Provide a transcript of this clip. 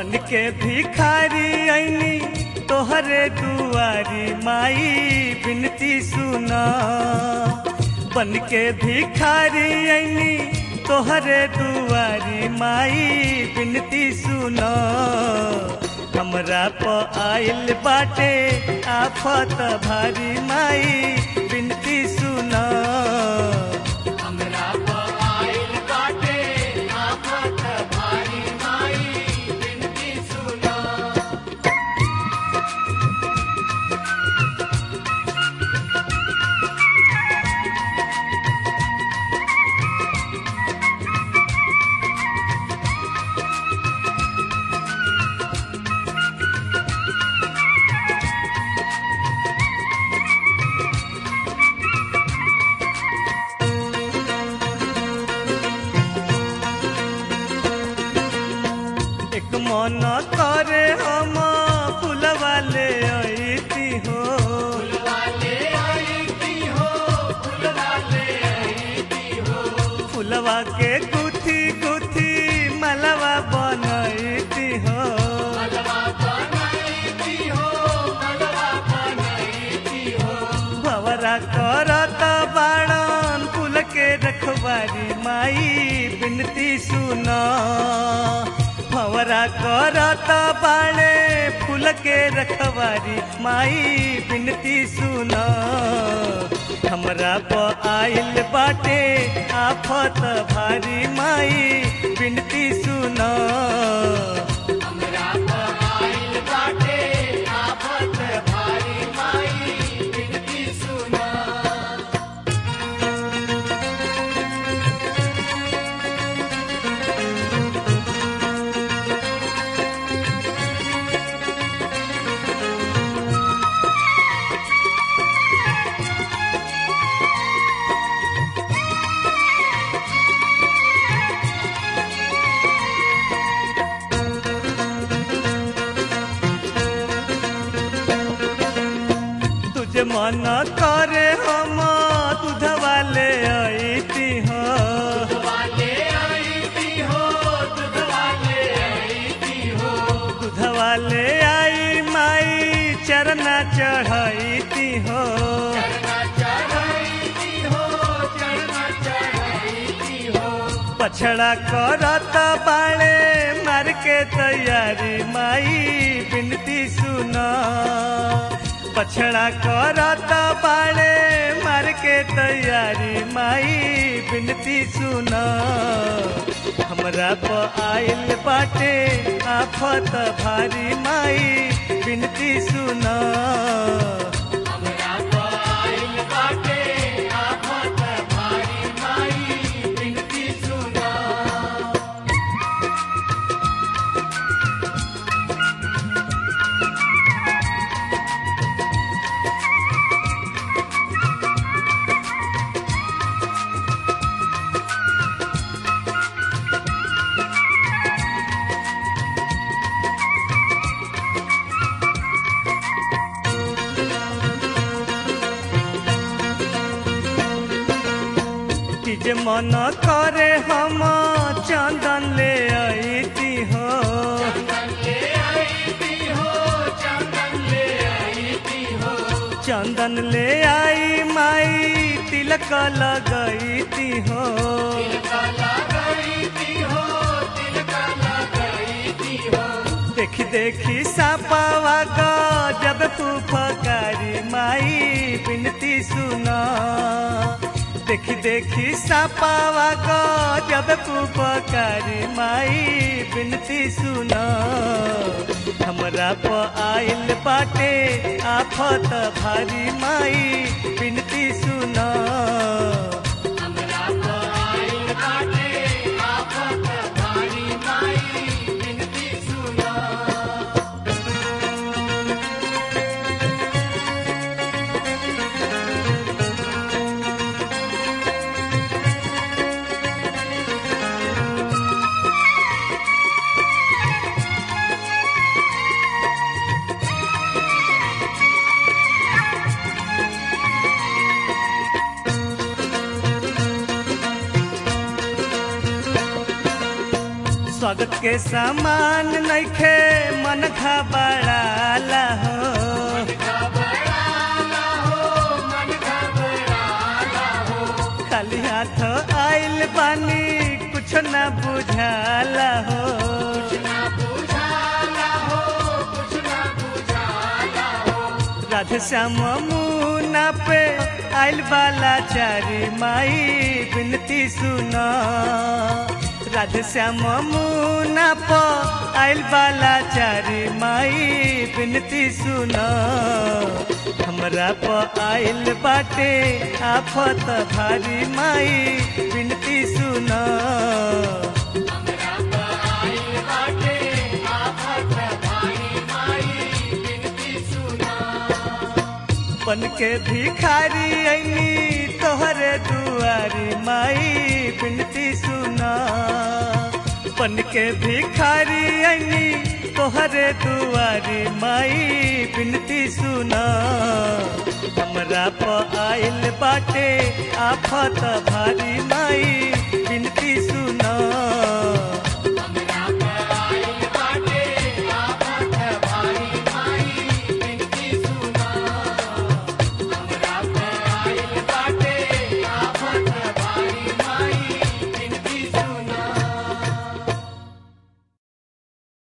बन के भिखारी ऐनी तोहरे दुआरी माई बिनती सुना बन के भिखारी ऐनी तोहरे दुआरी माई बिनती सुना हमरा प आइल बाटे आफत भारी माई बिनती सुना हमरा प आइल बाटे आफत भारी माई बिनती सुना एक मन करे हम फुलवा ले अइती हो फुलवाले आईती हो फुलवाले आईती हो फुलवा के गुथी गुथी मलवा बनैती हो मलवा बनाईती हो मलवा बनाईती हो भवरा करत बाणन फूल के रखवारी माई बिनती सुना भवरा करत बाणे फूल के रखवारी माई बिनती सुना हमरा प आइल बाटे आफत भारी माई बिनती सुना हमरा प आइल बाटे आफत भारी माई बिनती सुना तुझे मन करे हम दूधवा ले अइती हो वाले आईती हो दूध वाले आईती हो दूधवा ले आई माई चरना चढ़ैती हो चरना चढ़ाईती हो चरना चढ़ाईती हो पछड़ा करत बाणे मार के तैयारी माई बिनती सुना पछड़ा करत बाणे मार के तैयारी माई बिनती सुना हमरा प आइल बाटे आफत भारी माई बिनती सुना हमरा प आइल बाटे आफत भारी माई बिनती सुना तीज मन करे हम चंदन ले अइती हो चंदन ले आईती हो चंदन ले आईती हो चंदन ले आई माई तिलक लगैती हो तिलका लगाईती हो तिलका लगाईती हो देखी देखी सापावा का जब फुफकारी माई बिनती सुना देखी देखी सापावा का जब फुफकारी माई बिनती सुना हमरा प आइल बाटे आफत भारी माई बिनती सुना हमरा प आइल बाटे आफत भारी माई बिनती सुना स्वागत के सामान नइखे मन घबराला हो घबराला हो मन घबराला हो खाली हाथ आइल बानी कुछ न बुझाला हो कुछ ना बुझाला हो कुछ ना बुझाला हो राधे श्याम मुना पे आइल बाला चारी माई बिनती सुना राधे श्याम मुना प आइल बाला चारी माई बिनती सुना हमरा प आइल बाटे आफत भारी माई बिनती सुना हमरा पाइल बाटे आफत भारी माई बिनती सुना बन के भिखारी ऐनी तोहरे दुआरी माई बिनती सुना बन के भिखारी ऐनी तोहरे दुआरी माई बिनती सुना हमरा प आइल बाटे आफत भारी माई बिनती सुना